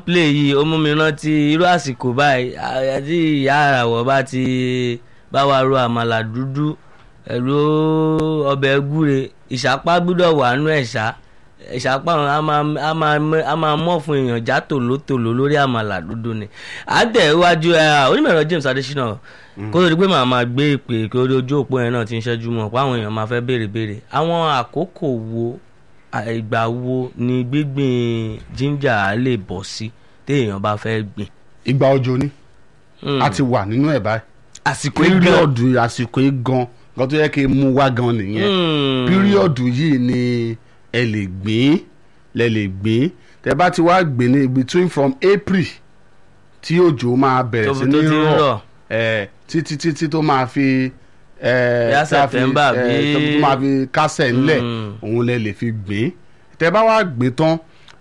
play yìí ó mú mi rántí irú àsìkò báyìí àti ìyá àràwọ̀ bá ti bá wa ro àmàlà dúdú ẹ̀rọ ọbẹ̀ gúre ìṣàpá gbúdọ̀ wà nú ẹ̀ṣá ìṣàpá wọn a máa a máa mẹ- a máa mọ̀ fún èèyàn já tòlótòló lórí àmàlà dúdú ni àtẹ̀wájú onímọ̀ẹ̀rọ James Adésínà kó tó di pé màá máa gbé ìpè kí ojú òpó yẹn náà ti ń ṣẹ́jú mọ̀ pé àwọn èèyàn máa fẹ́ béèrè béèrè àwọn àkókò wo à- ìgbà wo ni gbígbìn ginger á lè bọ̀ sí téèyàn bá fẹ́ gbìn. ìgbà òjò ni a ti wà nínú ẹ̀ báyìí àsìkò ìgbà píríọ̀dù àsìkò yìí gan gan tó yẹ kí n mú wá gan nìyẹn píríọ̀dù yìí ni ẹ lè gbìn lẹ lè gbìn tẹ bá ti wá gbìn ní between from April tí òjò máa bẹ̀rẹ̀ sí ní tó ti ń rọ̀ rọ̀ ẹ títí títí tó máa fi ẹ Bóyá tá a fi, September ẹ, bí- tó tó máa fi kásẹ̀ ńlẹ̀ Mm. òun lẹ lè fi gbìn tẹ bá wá gbìn tán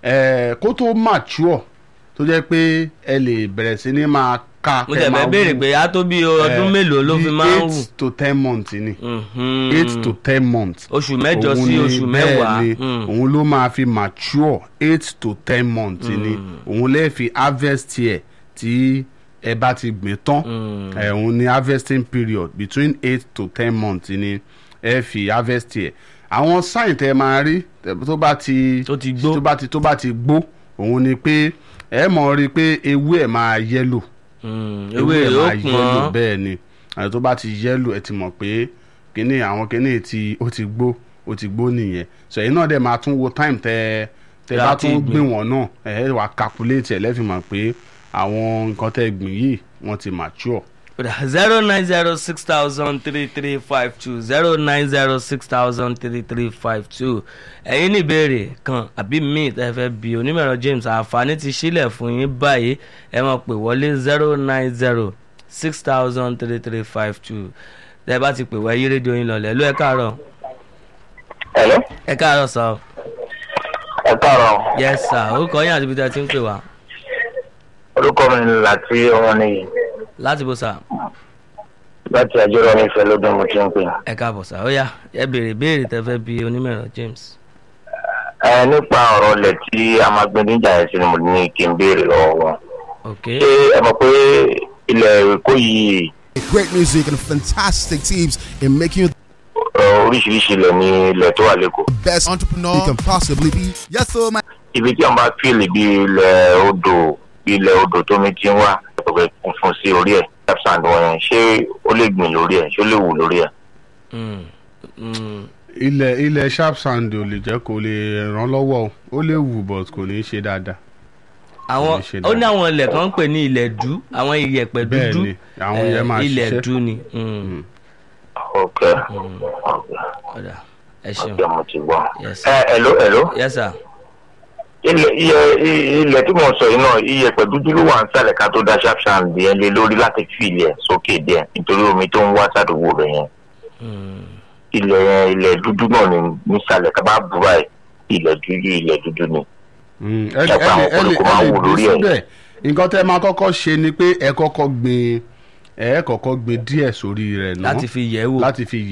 ẹ kó tó mature tó jẹ́ pé ẹ lè bẹ̀rẹ̀ sí ní máa ká mo kẹ́ tẹ̀ máa fẹ́ béèrè wú. pé á tó bí ọdún Eh, mélòó ló bí fi máa ń wù. eight to ten months ni Mhm. eight to ten months oṣù mẹ́jọ Òun sí ni oṣù bẹ́ẹ̀ mẹ́wàá. ni, Mm. òun ló máa fi mature eight to ten months ni òun lè fi harvest yẹ tí ẹ bá ti gbìn tán Mm. ẹ òun ni harvesting period between eight to ten months ni ẹ fi harvest yẹ àwọn sign tẹ máa rí tẹ- tó bá ti Tó ti gbó. tó bá ti tó bá ti gbó òun ni pé ẹ mọ̀ rí i pé ewé ẹ̀ máa yẹ́lò Mm. ewé rẹ̀ ó pọ́n. bẹ́ẹ̀ ni àti tó bá ti yẹ́lò ẹ ti mọ̀ pé kíní àwọn kíní tí ó ti gbó ó ti gbó nìyẹn so ẹ̀yin náà dẹ̀ máa tún wo time tẹ tẹ bá Láti tún gbìn. gbìn wọ́n náà ẹ wàá calculate ẹ̀ lẹ́fì mọ̀ pé àwọn nǹkan tẹ gbìn yìí wọ́n ti mature. zero nine zero six thousand three three five two zero nine zero six thousand three three five two ẹ̀yin ní ìbéèrè kan àbí míì tẹ́ fẹ́ bi onímọ̀ràn James àǹfààní ti sílẹ̀ fún yín báyìí ẹ máa pè wọlé zero nine zero six thousand three three five two tẹ́ bá ti pè wá yí rédíò yín lọlẹ̀ ló ẹ káàárọ̀ Hello? ẹ káàárọ̀ sọ ẹ káàárọ̀ yes sir orúkọ yín àti ibi tẹ́ ti ń pè wá orúkọ mi ni láti ọmọ nìyí láti bó sà láti àjọrò nífẹ̀ẹ́ lọ́dún mo ti ń pè. ẹ káàbọ̀ sà ó yá ẹ béèrè béèrè tẹ́ fẹ́ bi onímọ̀ràn James. ẹ nípa ọ̀rọ̀ ilẹ̀ tí a máa gbé níjà yẹn sí ni mo ní kí n béèrè lọ́wọ́ wọn. ok ṣé ẹ mọ̀ pé ilẹ̀ èkó yìí Great music and fantastic teams in making you ẹ, oríṣiríṣi ilẹ̀ ní ilẹ̀ tó wà lẹ́kọ̀ọ́. the best entrepreneur you can possibly be. Yes, so my ibi tí wọn bá fíìlì bí ilẹ̀ odò bí ilẹ̀ odò tómi ti ń wá ọ̀gbẹ́ funfun sí orí ẹ̀ sand wọn yẹn ṣé ó lè gbìn lórí ẹ̀ ṣé ó lè wù lórí ẹ̀. Mm. Mm. ilẹ̀ ilẹ̀ sharp sand ò lè jẹ́ kó lè ràn lọ́wọ́ o ó lè wù but kò ní í ṣe dáadáa. àwọn Kò ní ṣe ó ní dáadáa. àwọn ilẹ̀ kan ń pè ní ilẹ̀ dú àwọn iyẹ̀pẹ̀ Bẹ́ẹ̀ dúdú ni, àwọn eh, yẹn máa ilẹ̀ ṣiṣẹ́. dú ni Mm. ok ok ọ̀dà ẹ ṣeun ok mo ti gbọ́. Yes. ẹ hello hello. yes sir ilẹ̀ iye ilẹ̀ tí mo sọ yìí náà iye pẹ̀ dúdú ló wà ń sàlẹ̀ ká tó da sharp sand yẹn lé lórí láti fi ilẹ̀ sókè díẹ̀ nítorí omi tó ń wá sádùúgbò rẹ̀ yẹn Mm. ilẹ̀ yẹn ilẹ̀ dúdú náà ní nísàlẹ̀ ká bá bu báyìí ilẹ̀ dúdú ilẹ̀ dúdú ni. Mm, ẹ lè Ṣàpá ẹ lè àwọn ẹ lè koríko máa ẹ lè wù gbé lórí ẹ̀. síbẹ̀ nǹkan tẹ́ máa kọ́kọ́ ṣe ni pé ẹ kọ́kọ́ gbin ẹ kọ́kọ́ gbin díẹ̀ sórí rẹ̀ náà láti fi yẹ̀ ẹ́ wò láti fi